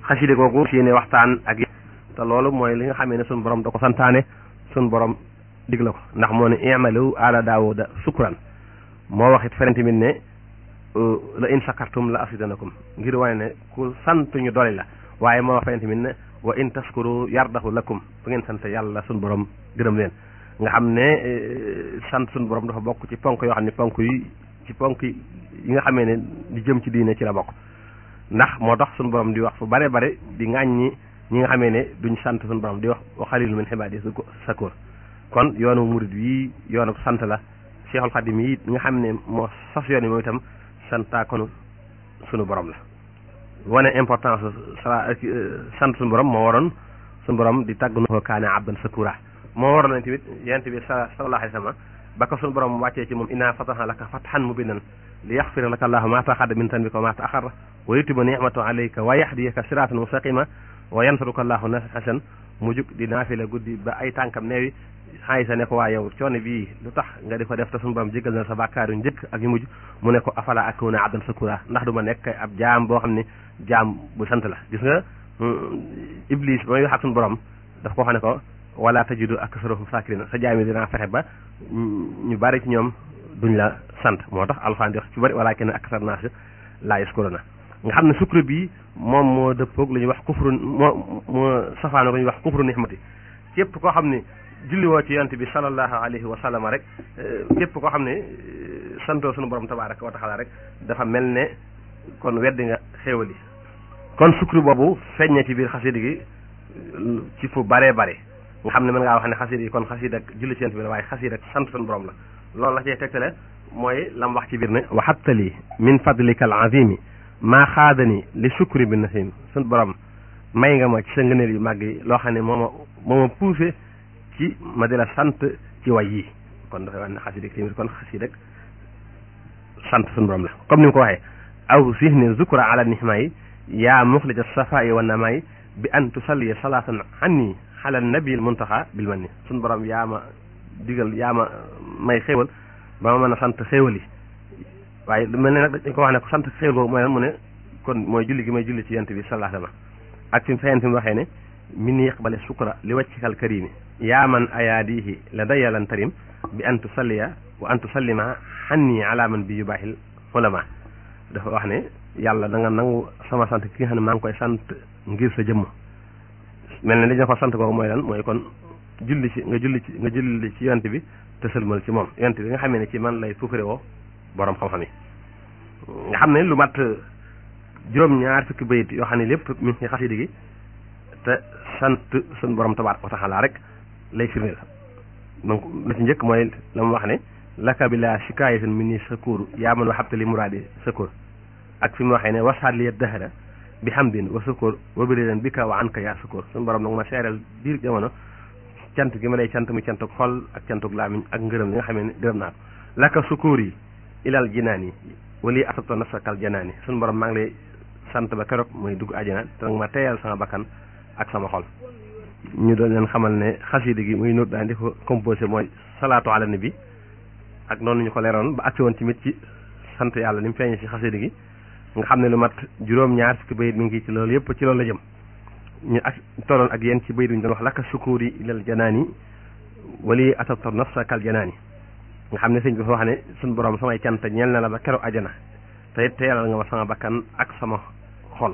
xaside googu si ne waxtaan ak te loolu mooy li nga xamee ne suñu borom da ko santaane suñu borom digla ko ndax moo ne i'malu ala daawuda sukran moo wax it feneen tamit ne la in shakartum la asidanakum ngir wane ne ku sant ñu dolli la waaye moo wax feneen tamit ne wa in taskuru yardahu lakum bu ngeen sant yàlla suñu borom gërëm leen nga xam ne sant suñu borom dafa bokk ci ponk yoo xam ne ponk yi ci ponk yi nga xamee ne di jëm ci diine ci la bokk ndax moo tax suñu borom di wax fu bare bare di ŋàññi ñi nga xamee ne duñ sant suñu borom di wax wa xalilu min xibaadi sakoor kon yoonu murid yi yoonu sant la Cheikhul Xadim yi nga xam ne moo sos yoon yi moom itam santaakonu suñu borom la wane importance sala sant suñu borom moo waroon suñu borom di tàgg no kaane abdan sakura moo waroon nañ tamit yent bi sa sallallahu alayhi wa sallam ba ko suñu borom wàccee ci moom inna fataha laka fathan mubinan li yaxfira laka allahu ma taqaddama min tanbika wa ma taaxara wa yutima nicmatu alayka wa yahdiyaka siratan mustaqima wa yansuruka allahu nasran mu jug di naafila guddi ba ay tànkam neewi xaayisa ne ko waa yow coono bii lu tax nga di ko def te suñu borom jégal na sa bàkkaar yu njëkk ak yu mujj mu ne ko afala akuna abdan sakura ndax du ma nekk ab jaam boo xam ne jaam bu sant la gis nga iblis ba muy wax ak suñu borom daf ko xam ne ko wala tajidu aksarahum sakirina sa jaam yi dinaa fexe ba ñu bari ci ñoom duñ la sant moo tax alxuraan di wax ci bari walakin aksar naas laa yaskuruna nga xam ne sukkur bi moom moo dëppoog lu ñuy wax kufru moo moo safaano lu ñuy wax kufru nixmati képp koo xam ne julli woo ci yonent bi sallallahu alayhi wa sallam rek képp koo xam ne santoo sunu borom tabaraka wa taala rek dafa mel ne kon weddi nga xéewal yi kon sukkur boobu feeñ ci biir xasida gi ci fu baree bare nga xam ne mën ngaa wax ne xasida yi kon xasida ak julli ci yonent bi la waaye xasida ak sant sunu borom la loolu la cee tegtale mooy lam wax ci biir ne wa habtali min fadlika al azimi maa xaadani li sukri bi nasim sun borom may nga ma ci sa ngëneel yu màgg yi loo xam ne moo ma moo ma poussé ci ma di la sant ci way yi kon dafay wax ne xasida tamit kon xasida sant sun borom la comme ni mu ko waxee aw sihni zukra ala nihma yi yaa muxlija safaa'i wa namaay bi an tusalli salaatan anni ala nabil muntaxa bil man ni sun borom yaa ma digal yaa ma may xéewal ba ma mën a sant xéewal yi waaye lu mel ne nag dañ ko wax ne ko sant xéewal boobu mooy lan mu ne kon mooy julli gi may julli ci yent bi sallallahu alayhi wa sallam ak fi mu fayeen fi mu waxee ne min yaqbale sukra li wàccikal karimi yaa man ayaadihi la dayalan tarim bi an tusalliya wa an tusallima xanni ala man bi yubaaxil ulama dafa wax ne yàlla da nga nangu sama sant ki nga xam ne maa ngi koy sant ngir sa jëmm mel ne dañu ko sant kooku mooy lan mooy kon julli ci nga julli ci nga julli ci yonent bi te sëlmal ci moom yonent bi nga xamee ne ci man lay fukkare woo borom xam-xam yi nga xam ne lu mat juróom-ñaar fukki bayit yoo xam ne lépp mi ngi ci xasida gi te sant suñ borom tabaaraka wa taala rek lay firndeel donc la ci njëkk mooy la mu wax ne laka bi la shikaayatin min ni sakuur yaa man waxabta li muraadi sakuur ak fi mu waxee ne wasaat li dahra bi hamdin wa sakuur wa biridan bika wa anka yaa sakuur suñu borom nag ma seeral biir jamono cant gi ma lay cant mu cantuk xol ak cantuk laamiñ ak ngërëm li nga xamee ne gërëm naa ko laka sukuur yi ilal jinaan yi wali asabto nafsakal janaan yi suñu borom maa ngi lay sant ba keroog mooy dugg àjjana te nag ma teeyal sama bakkan ak sama xol ñu doon leen xamal ne xasida gi muy nóot daan di ko composé mooy salaatu ala nabi ak noonu ñu ko leeroon ba agsi woon tamit ci sant yàlla ni mu feeñee ci xasida gi nga xam ne lu mat juróom-ñaar fukki bayit mi ngi ci loolu yëpp ci loolu la jëm ñu ak tolloon ak yéen ci bayit ñu doon wax laka sukuuri ilal janaani wali asabto nafsakal janaani nga xam ne sëñ bi fa wax ne suñ borom samay cant ñeel na la ba keroog àjjana te it teelal nga ma sama bakkan ak sama xol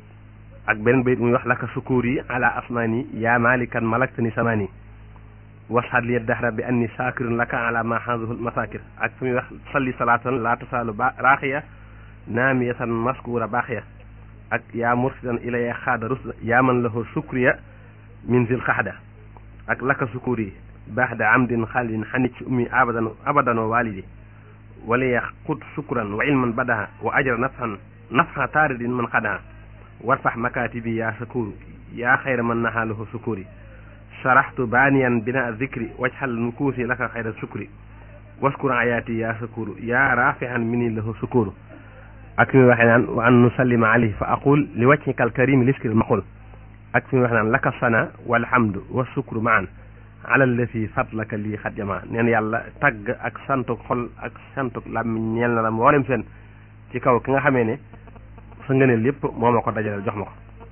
ak beneen bayit muy wax laka sukuur yi ala asmaani yaa malikan malaktani samaani wasxaat li dahra bi anni saakirun laka ala ma xaadahul masakir ak fi muy wax salli salaatan laa tasaalu ba raaxiya naamiyatan maskuura baaxiya ak yaa mursidan ilaya xaada rusda yaa man lahu sukriya min zil xaxda ak laka sukuur yi baxda amdin xaalidin xanit ci ummi abadan abadan wa walidi waliya xut sukran wa ilman badaha wa ajra nafhan nafha taaridin man xadaha warfax makaatibi yaa sakuru yaa xayra man naxaalahu sukuri saraxtu baaniyan bina zikri wajxal nukuusi laka xayra sukri waskur ayaati yaa sakuru yaa raafihan mini lahu sukuru ak fi muy waxee naan wa an nusallima alayhi fa aqul li wajhika alkarimi liskil maqul ak fi muy waxee naan laka sana walhamdu wa sukru maan ala allati fadlaka lii xat jamaa neen yàlla tagg ak santuk xol ak santuk làmmiñ ñeel na la mboolem seen ci kaw ki nga xamee ne sa ngëneel lépp moo ma ko dajaleel jox ma ko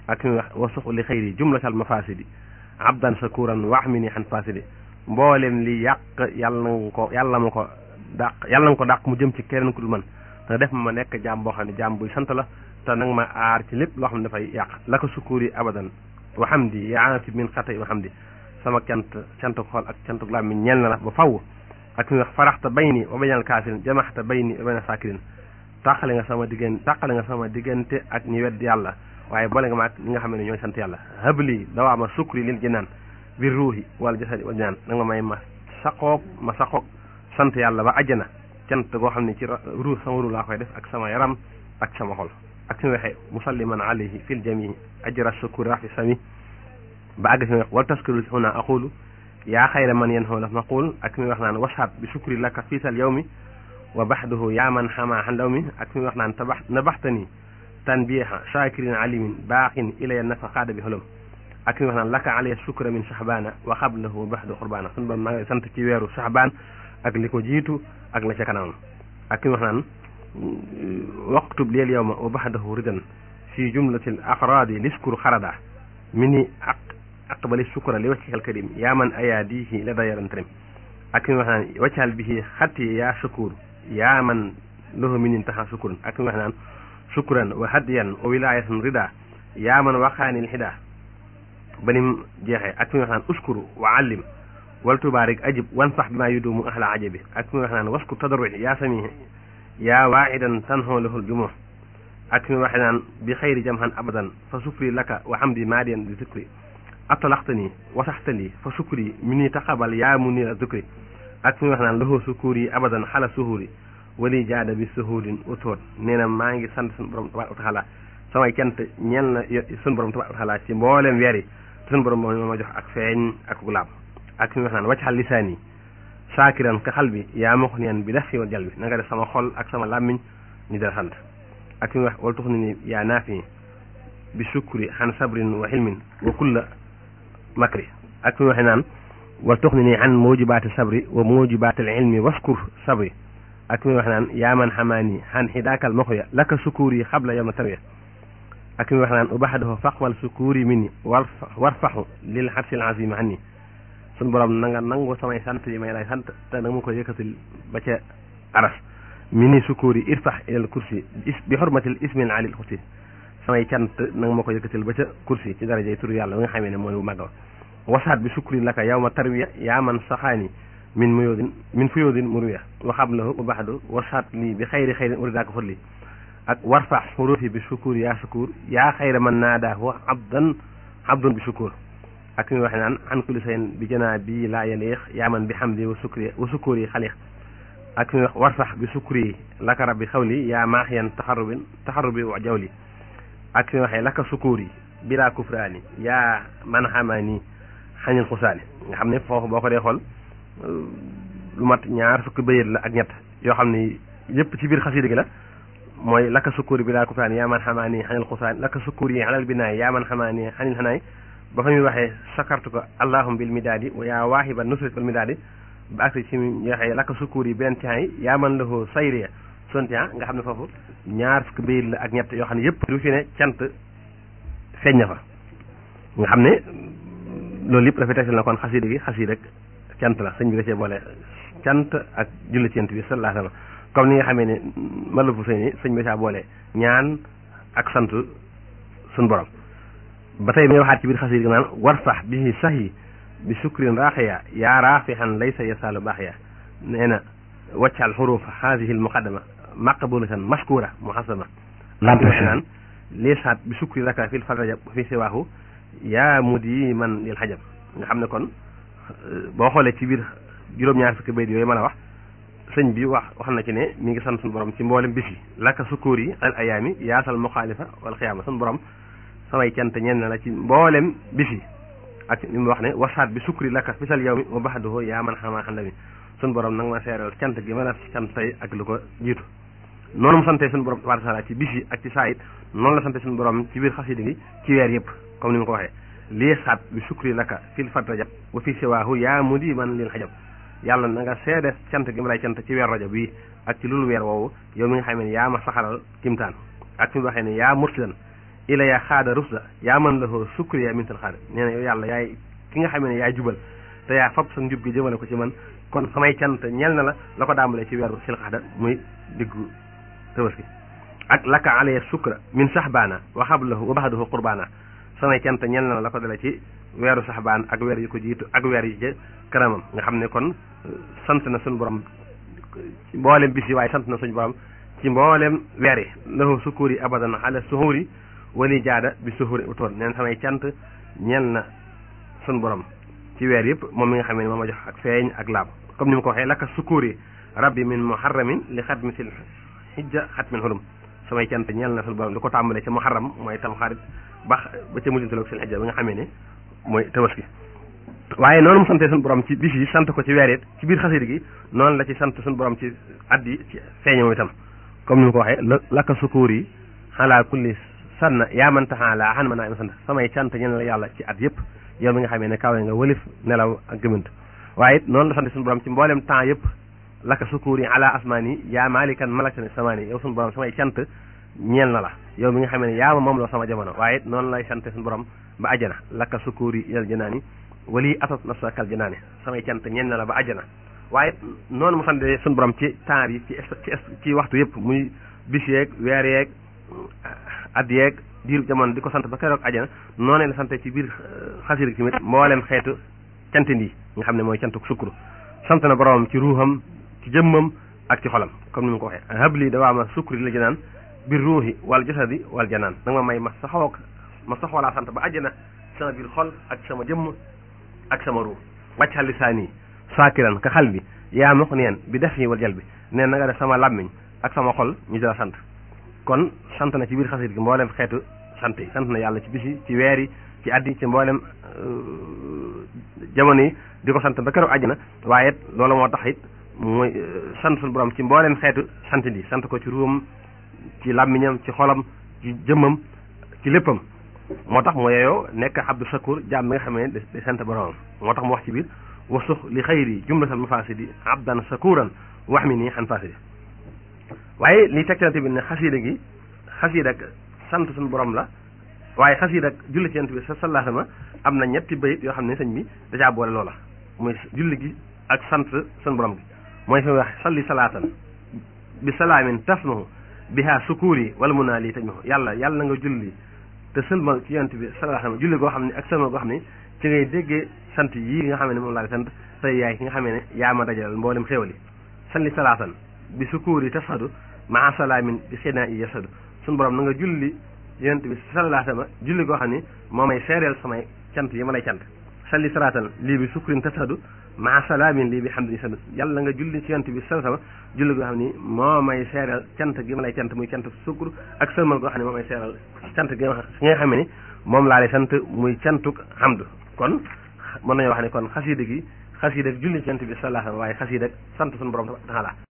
ak fi muy wax wa suxu li xëyri jumlatal mafasidi abdan shakuran wax mi ni xan fasidi mboolem li yàq yàlla na ko yàlla ma ko dàq yàlla nga ko dàq mu jëm ci keneen ku dul man te def ma nekk jaam boo xam ne jaam buy sant la te nag ma aar ci lépp loo xam ne dafay yàq la ko sukkuuri abadan wa hamdi yaanati min xatay wa hamdi sama cant cantuk xol ak cantuk làmmiñ ñeel na la ba faw ak fi wax faraxta bayni wa baynal kaasirin jamaxta bayni wa bayna saakirin tàqale nga sama diggante tàqale nga sama diggante ak ñi wedd yàlla waaye boole nga ma ak ñi nga xam ne ñooy sant yàlla habli dawaama sukri lil jinaan bir ruuhi wal jasadi wal jinaan nanga ma may ma saqoog ma saqoog sant yàlla ba àjjana cant goo xam ne ci ruux sama ruux laa koy def ak sama yaram ak sama xol ak fi mu waxee musalliman alayhi fil jamii ajra shukuri rafi sami ba àgg fi mu wax wal taskuru huna aqulu yaa xayra man yen xoola maqul ak fi mu wax naan washaat bi shukri laka fiisal yawmi wa baxduhu yaa man xamaa xandaw mi ak fi mu wax naan tabax nabaxtani tanbiha shakirin alimin baaxin ilaya nafa xaada bi xolom ak fi mu wax naan laka alaya shukra min shahbana wa xablahu baxdu xurbaana sunu ba maa ngi sant ci weeru shahbaan ak li ko jiitu ak la ca kanamam ak fi mu wax naan waqtub leel yawma wa baxdahu ridan fi jumlatil afraadi liskuru xarada mini aq aqbali shukra li wajhikal karim yaa man ayaadihi la dayaran trim ak fi mu wax naan waccal bihi xatti yaa shukur yaa man lahu minin taxa shukurun ak fi mu wax naan shukran wa hadiyan wa wilayatan rida yaa man waxaanil xida banim jeexee ak fi mu wax naan uskuru wa allim wal tubaarik ajib wan sax bi maa yudumu ahla ajabi ak fi mu wax naan waskur tadarruci yaa sami yaa waaxidan tanxoo lahul jumuh ak fi mu waxee naan bi xayri jamhan abadan fa sukri laka wa hamdi maadiyan bi zikri atalaxtani wasaxtali fa sukri mi ni taqabal yaa mu ni a zikri ak fi mu wax naan lahu sukuri abadan xala suhuri wali jaada bi suhurin utóot nee na maa ngi sant suñu borom tabaaraka wa taala samay cant ñeel na suñu borom tabaaraka wa taala ci mboolem weer yi suñu borom moom ma jox ak feeñ ak gulaab ak fi mu wax naan waccaxal lisaani saakiran ka xal bi yaa ma ko neen bi def fi wal jal bi na nga def sama xol ak sama làmmiñ ñu dara sant ak fi mu wax wala tux ni ni yaa naafi bi sukri xan sabrin wa xilmin wa kulla makri ak fi mu waxee naan wal tux ni nii an mujibaati sabri wa mujibaati al ilmi waskur sabri ak fi mu waxee naan yaa man xamaani xan xidaakal moxoya laka sukuuri xabla yawma tarwiya ak fi mu waxee naan ubaxdahu faqwal sukuuri minni war warfaxu lil xarsil azim anni suñu borom na nga nangu samay sant yi may lay sant te nanga ma ko yëkkatil ba ca aras mini sukuuri irfax ilal kursi bi xormatil ismil alil xusi samay cant nanga ma ko yëkkatil ba ca kursi ci darajay turu yàlla nga xamee ne mooy bu màgg wasaat bi sukri laka yow ma tarwiya yaa man saxaani min muyoodin min fuyoodin muruya wa xablahu wa baxdu wasaat lii bi xayri xayrin uridaaka fadli ak warfax xurufi bi sukuur yaa sukuur yaa xayra man naadaahu abdan abdun bi sukuur ak mi waxe naan an kulli sayin bi janaa bi laa yaliix yaa man bi xamdi wa sukri wa sukkuur yi xaliix ak mi wax warfax bi sukri laka rabbi xawli yaa maaxiyan taxarubin taxarubi wa jawli ak mi waxee laka sukkuur yi bilaa kufraani yaa man xamaani xañil xusaani nga xam ne foofu boo ko dee xool lu mat ñaar fukki bayit la ak ñett yoo xam ne yëpp ci biir xasida gi la mooy laka sukkuur yi bilaa kufraani yaa man xamaani xañil xusaani laka sukkuur yi alal binaay yaa man xamaani xañil xanaay ba fa muy waxee sakartu ko allahum bil midaadi wa yaa waahiba nusrat wal midaadi ba agsi ci ñu waxee laka sukkuur yi benn tian yi yaa man lahu sayriya son tian nga xam ne foofu ñaar fukki bayit la ak ñett yoo xam ne yëpp du fi ne cant feeñ na fa nga xam ne loolu yëpp dafay tegtal na kon xasida gi xasida rek cant la sëñ bi da cee boole cant ak julli ci yonent bi sallallahu alayhi wa sallam comme ni nga xamee ne malafu sëñ sëñ bi saa boole ñaan ak sant suñ borom ba tey may waxaat ci biir xasida gi naan warfax bihi sahi bi sukrin raaxiya yaa raafixan laysa yasaalu baaxiya nee na waccal xurufa haadihi al muqaddama maqbulatan mashkura muhasama naan liisaat bi sukri laka fil farajab fi siwaahu yaa mudi man lil xajab nga xam ne kon boo xoolee ci biir juróom-ñaar fukki bayt yooyu mën a wax sëñ bi wax wax na ci ne mi ngi sant suñu borom ci mboolem bis yi laka sukkuur yi al ayaami yaasal muxaalifa wal xiyaama suñu borom samay cant ñenn la ci mboolem bis yi ak li mu wax ne wasaat bi sukri laka fisal yow mi wa baxduhu yaa man xamaa xam mi suñu borom nag ma seeral cant gi ma la cant tey ak lu ko jiitu noonu mu sante suñu borom tabaaraka taala ci bis yi ak ci saa it noonu la sante suñu borom ci biir xasida gi ci weer yëpp comme ni ma ko waxee lii saat bi sukri laka fil fat rajab wa fi siwaahu yaa mudi man lil xajab yàlla na nga seede cant gi ma lay cant ci weer rajab bi ak ci lulu weer woowu yow mi nga xam ne yaa ma saxaral kimtaan ak fi mu waxee ne yaa mursidan ila ya xaada rusda yaa man la hoo sukriya min tal xaada nee na yow yàlla yaay ki nga xamee ne yaay jubal te yaa fab sa njub gi jëmale ko ci man kon samay cant ñel na la la ko daambalee ci weeru silxaada muy diggu tabaski ak laka alaya sukra min saxbaana wa xablahu wa baxdahu qurbaana samay cant ñel na la la ko dale ci weeru saxbaan ak weer yu ko jiitu ak weer yi ci kanamam nga xam ne kon sant na suñu borom ci mboolem bis yi waaye sant na suñu borom ci mboolem weer yi lahu sukkur yi abadan ala suhuri wali jaada bi suhuri utoon neen samay cant ñel na suñu borom ci weer yëpp moom mi nga xam ne moom ma jox ak feeñ ak laab comme ni ma ko waxee laka sukkur yi rabbi min muharramin li xatmi sil xijja xatmin xurum samay cant ñel na suñu borom di ko tàmbalee ca muharram mooy tam xarit ba ba ca mujjantaloog sil xijja bi nga xamee ne mooy tabaski waaye noonu mu sante suñu borom ci bis yi sant ko ci weer it ci biir xasida gi noonu la ci sant suñu borom ci at yi ci feeñoo itam comme ni ma ko waxee laka sukuur yi xalaa kulli sanna yaa man taxaalaa xan ma naa ima sant samay cant ñen la yàlla ci at yëpp yow mi nga xamee ne kawe nga wëlif nelaw ak gëmant waaye it noonu la sant suñu borom ci mboolem temps yëpp laka sukuur yi ala asmaani yaa maalikan malakani samaani yow suñu borom samay cant ñeel na la yow mi nga xamee ne yaa ma moom la sama jamono waaye it noonu lay sant suñu borom ba ajjana laka sukuur yi yal janaani wali atat nafsa kal janaani samay cant ñeel na la ba ajjana waaye noonu mu sant suñu borom ci temps yi ci ci ci waxtu yëpp muy bis yeeg weer yeeg at yeeg diiru jamono di ko sant ba keroog ajjana noonu la sante ci biir xasir gi tamit mboolem xeetu cantin yi nga xam ne mooy cantuk sukkuru sant na boromam ci ruuxam ci jëmmam ak ci xolam comme ni mu ko waxee habli dawaama sukkuri la janaan biir ruuxi wal jasadi wal janaan nanga ma may ma saxoo ma saxoo laa sant ba ajjana sama biir xol ak sama jëmm ak sama ruux wàccal lisaani saakiran ka xal bi yaa ma ko neen bi def yi wal jal bi neen na nga def sama làmmiñ ak sama xol ñu dala sant kon sant na ci biir xasit gi mboolem xeetu sant yi sant na yàlla ci bisi ci weer yi ci addi ci mboolem jamono yi di ko sant ba keroog àjjana waaye loolu moo tax it mooy sant suñu borom ci mboolem xeetu sant di sant ko ci ruum ci làmmiñam ci xolam ci jëmmam ci léppam moo tax moo yeyoo nekk abdu sakur jaam bi nga xam ne di sant boromam moo tax mu wax ci biir wasux li xayri jumlatal mafasidi abdan sakuran wax mi nii xan fasidi waaye li tegtalante bi ne xasiida gi xasiida ak sant suñu borom la waaye xasiida ak julli ci yent bi sa sallallahu alayhi wa sallam am na ñetti bayit yoo xam ne sëñ bi dajaa boole loola muy julli gi ak sant suñu borom gi mooy fi wax salli salaatan bi salaamin tasmahu biha sukuuri wala mun naa lii tajmahu yàlla yàlla na nga julli te sëlmal ci yent bi sallallahu alayhi wa sallam julli goo xam ne ak sëlmal goo xam ne ci ngay déggee sant yii nga xam ne moom laa di sant tey yaay ki nga xam ne yaa ma dajalal mboolem xéwal yi salli salaatan bi sukuuri tasadu maa salaamin bi xinaa i yasadu suñu borom na nga julli yonent bi sallallahu alayhi wa sallam julli goo xam ne moo may seereel samay cant yi ma lay cant salli salaatan lii bi sukrin tasadu maa salaamin lii bi hamdin sadu yàlla nga julli ci yonent bi sallallahu alayhi wa sallam julli goo xam ne moo may seereel cant gi ma lay cant muy cant sukkur ak sëlmal goo xam ne moo may seereel cant gi nga xam ne moom laa lay sant muy cantuk hamdu kon mën nañoo wax ne kon xasiida gi xasiida julli ci yonent bi sallallahu alayhi wa sallam waaye xasiida sant suñu borom taala